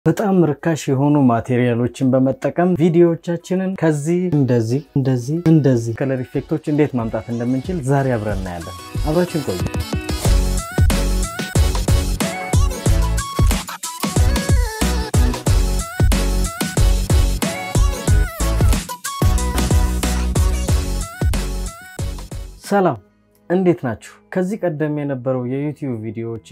በጣም ርካሽ የሆኑ ማቴሪያሎችን በመጠቀም ቪዲዮዎቻችንን ከዚህ እንደዚህ እንደዚህ እንደዚህ ከለር ኢፌክቶች እንዴት ማምጣት እንደምንችል ዛሬ አብረን እናያለን። አብራችን ቆዩ። ሰላም እንዴት ናችሁ? ከዚህ ቀደም የነበረው የዩቲዩብ ቪዲዮዎቼ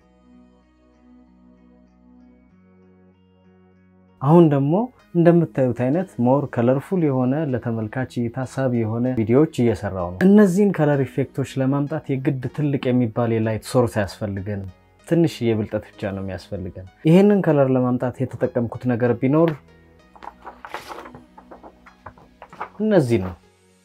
አሁን ደግሞ እንደምታዩት አይነት ሞር ከለርፉል የሆነ ለተመልካች እይታ ሳቢ የሆነ ቪዲዮዎች እየሰራው ነው። እነዚህን ከለር ኢፌክቶች ለማምጣት የግድ ትልቅ የሚባል የላይት ሶርስ አያስፈልገንም። ትንሽ የብልጠት ብቻ ነው የሚያስፈልገን። ይህንን ከለር ለማምጣት የተጠቀምኩት ነገር ቢኖር እነዚህ ነው።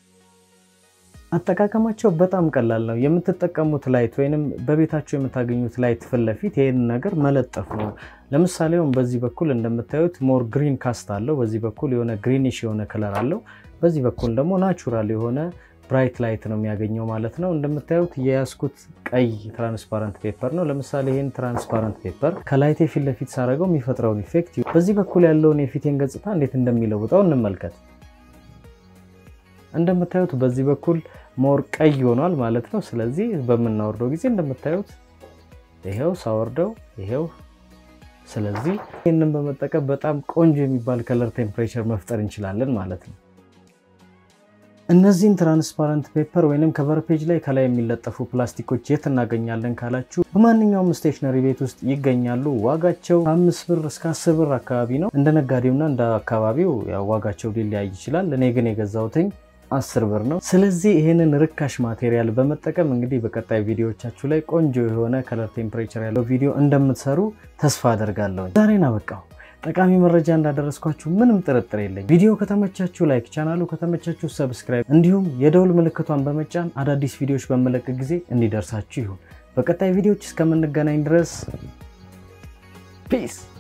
አጠቃቀማቸው በጣም ቀላል ነው። የምትጠቀሙት ላይት ወይንም በቤታቸው የምታገኙት ላይት ፊት ለፊት ይህን ነገር መለጠፍ ነው። ለምሳሌ አሁን በዚህ በኩል እንደምታዩት ሞር ግሪን ካስት አለው። በዚህ በኩል የሆነ ግሪኒሽ የሆነ ከለር አለው። በዚህ በኩል ደግሞ ናቹራል የሆነ ብራይት ላይት ነው የሚያገኘው ማለት ነው። እንደምታዩት የያዝኩት ቀይ ትራንስፓረንት ፔፐር ነው። ለምሳሌ ይህን ትራንስፓረንት ፔፐር ከላይቴ ፊት ለፊት ሳደርገው የሚፈጥረውን ኢፌክት በዚህ በኩል ያለውን የፊቴን ገጽታ እንዴት እንደሚለውጠው እንመልከት። እንደምታዩት በዚህ በኩል ሞር ቀይ ሆኗል ማለት ነው። ስለዚህ በምናወርደው ጊዜ እንደምታዩት ይሄው ሳወርደው ይሄው። ስለዚህ ይህንን በመጠቀም በጣም ቆንጆ የሚባል ከለር ቴምፕሬቸር መፍጠር እንችላለን ማለት ነው። እነዚህን ትራንስፓረንት ፔፐር ወይንም ከቨር ፔጅ ላይ ከላይ የሚለጠፉ ፕላስቲኮች የት እናገኛለን ካላችሁ በማንኛውም ስቴሽነሪ ቤት ውስጥ ይገኛሉ። ዋጋቸው ከአምስት ብር እስከ አስር ብር አካባቢ ነው። እንደ ነጋዴውና እንደ አካባቢው ያው ዋጋቸው ሊለያይ ይችላል። እኔ ግን የገዛሁትኝ አስር ብር ነው። ስለዚህ ይህንን ርካሽ ማቴሪያል በመጠቀም እንግዲህ በቀጣይ ቪዲዮዎቻችሁ ላይ ቆንጆ የሆነ ከለር ቴምፕሬቸር ያለው ቪዲዮ እንደምትሰሩ ተስፋ አደርጋለሁ። ዛሬን አበቃው። ጠቃሚ መረጃ እንዳደረስኳችሁ ምንም ጥርጥር የለኝ። ቪዲዮ ከተመቻችሁ ላይክ፣ ቻናሉ ከተመቻችሁ ሰብስክራይብ፣ እንዲሁም የደውል ምልክቷን በመጫን አዳዲስ ቪዲዮዎች በመለቅ ጊዜ እንዲደርሳችሁ ይሁን። በቀጣይ ቪዲዮዎች እስከምንገናኝ ድረስ ፒስ